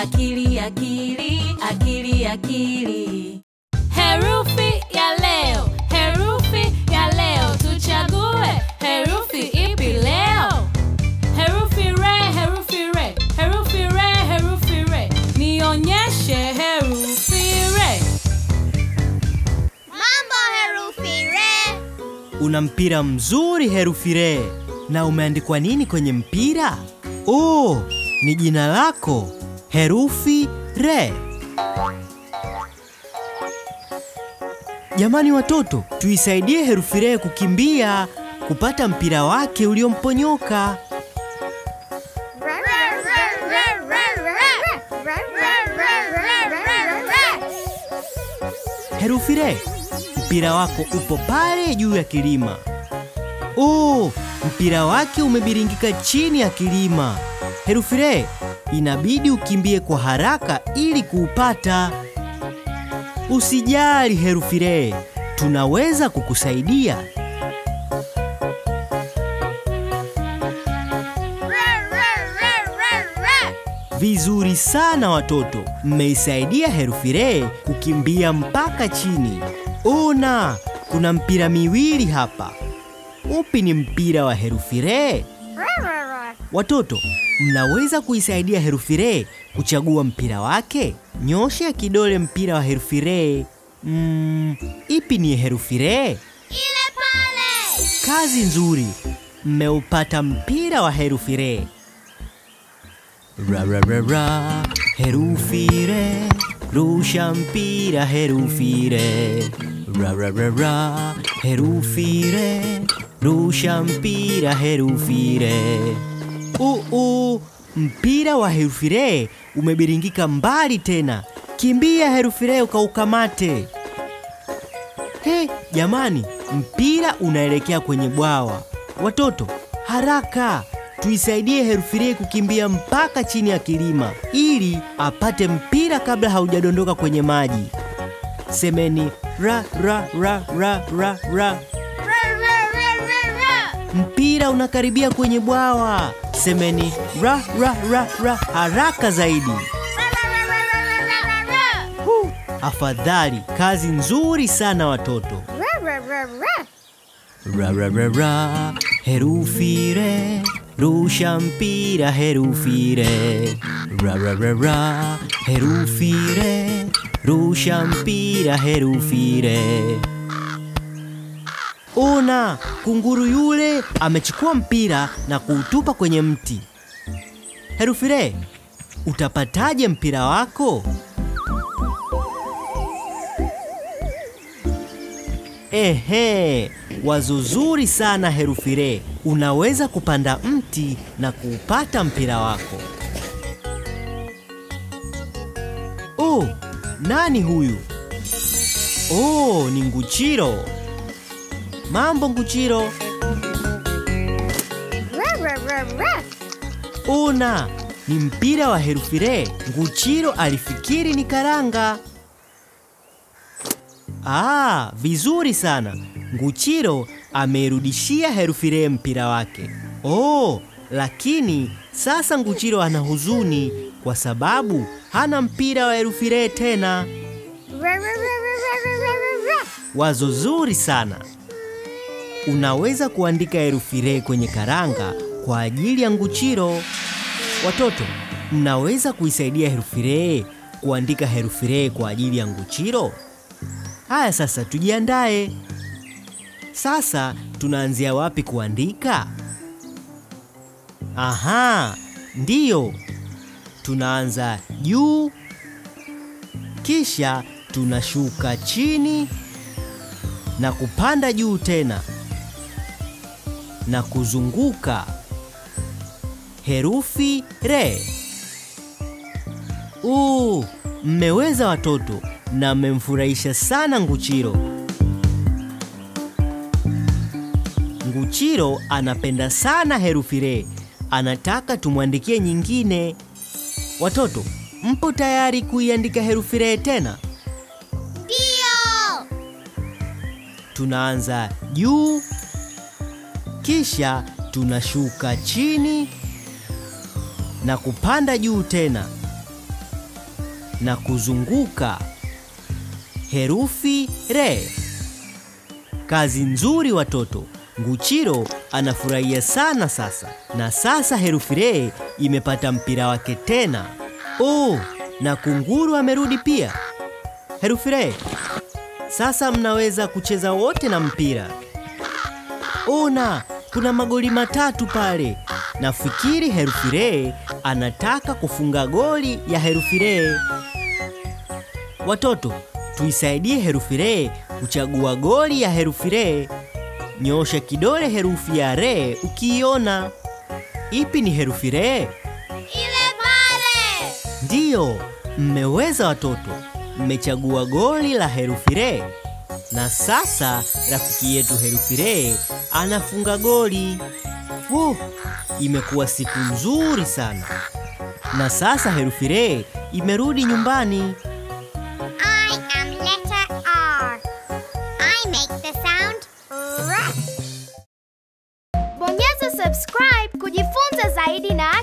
akili akili akili akili. Herufi ya leo, herufi ya leo, tuchague herufi ipi leo? Herufi re, herufi re, herufi re, herufi re. Nionyeshe herufi re. Mambo herufi re. Una mpira mzuri herufi re. Na umeandikwa nini kwenye mpira? Oh, ni jina lako herufi re. Jamani watoto, tuisaidie herufi re kukimbia kupata mpira wake uliomponyoka. Herufi re, mpira wako upo pale juu ya kilima. Oh, mpira wake umebiringika chini ya kilima. Herufi re, inabidi ukimbie kwa haraka ili kuupata. Usijali herufi re, tunaweza kukusaidia. Vizuri sana watoto, mmeisaidia herufi re kukimbia mpaka chini. Ona, kuna mpira miwili hapa. Upi ni mpira wa herufi re? Watoto, mnaweza kuisaidia herufi re kuchagua mpira wake? Nyosha kidole mpira wa herufi re. Mm, ipi ni herufi re? Ile pale. Kazi nzuri, mmeupata mpira wa herufi re. Ra, ra, ra, ra. Herufi re, rusha mpira herufi re. Ra, ra, ra, ra. Herufi re, rusha mpira herufi re. Uu, mpira wa herufi re umebiringika mbali tena. Kimbia herufi re ukaukamate. He, jamani, mpira unaelekea kwenye bwawa. Watoto, haraka tuisaidie herufi re kukimbia mpaka chini ya kilima ili apate mpira kabla haujadondoka kwenye maji. Semeni ra ra ra ra ra ra. Mpira unakaribia kwenye bwawa. Semeni ra ra ra ra haraka zaidi. Hu, afadhali, kazi nzuri sana watoto. Ra ra ra ra, herufi re, rusha mpira herufi re. Ra ra ra ra, herufi re, rusha mpira herufi re. Ona, kunguru yule amechukua mpira na kuutupa kwenye mti. Herufi re, utapataje mpira wako? Ehe, wazo zuri sana herufi re. Unaweza kupanda mti na kuupata mpira wako. Oh, nani huyu? Oh, ni Nguchiro. Mambo Nguchiro. Ona, ni mpira wa herufi re. Nguchiro alifikiri ni karanga. Ah, vizuri sana. Nguchiro ameirudishia herufi re mpira wake. Oh, lakini sasa Nguchiro ana huzuni kwa sababu hana mpira wa herufi re tena. Wazo zuri sana. Unaweza kuandika herufi re kwenye karanga kwa ajili ya Nguchiro. Watoto, mnaweza kuisaidia herufi re kuandika herufi re kwa ajili ya Nguchiro? Haya sasa tujiandae. Sasa tunaanzia wapi kuandika? Aha, ndiyo. Tunaanza juu, kisha tunashuka chini na kupanda juu tena na kuzunguka herufi re. Uu, mmeweza watoto na mmemfurahisha sana Nguchiro. Nguchiro anapenda sana herufi re, anataka tumwandikie nyingine. Watoto, mpo tayari kuiandika herufi re tena? Ndio. Tunaanza juu, kisha tunashuka chini na kupanda juu tena na kuzunguka. Herufi re. Kazi nzuri watoto. Nguchiro anafurahia sana sasa, na sasa herufi re imepata mpira wake tena. Oh, na kunguru amerudi pia. Herufi re, sasa mnaweza kucheza wote na mpira. Ona, kuna magoli matatu pale. Nafikiri herufi re anataka kufunga goli ya herufi re. Watoto, tuisaidie herufi re kuchagua goli ya herufi re. Nyosha kidole herufi ya re ukiiona. Ipi ni herufi re? Ile pale. Ndiyo, mmeweza watoto. Mmechagua goli la herufi re. Na sasa rafiki yetu herufi re anafunga goli. Wo, imekuwa siku nzuri sana. Na sasa herufi re imerudi nyumbani. I am letter R. I make the sound R. Bonyeza subscribe kujifunza zaidi na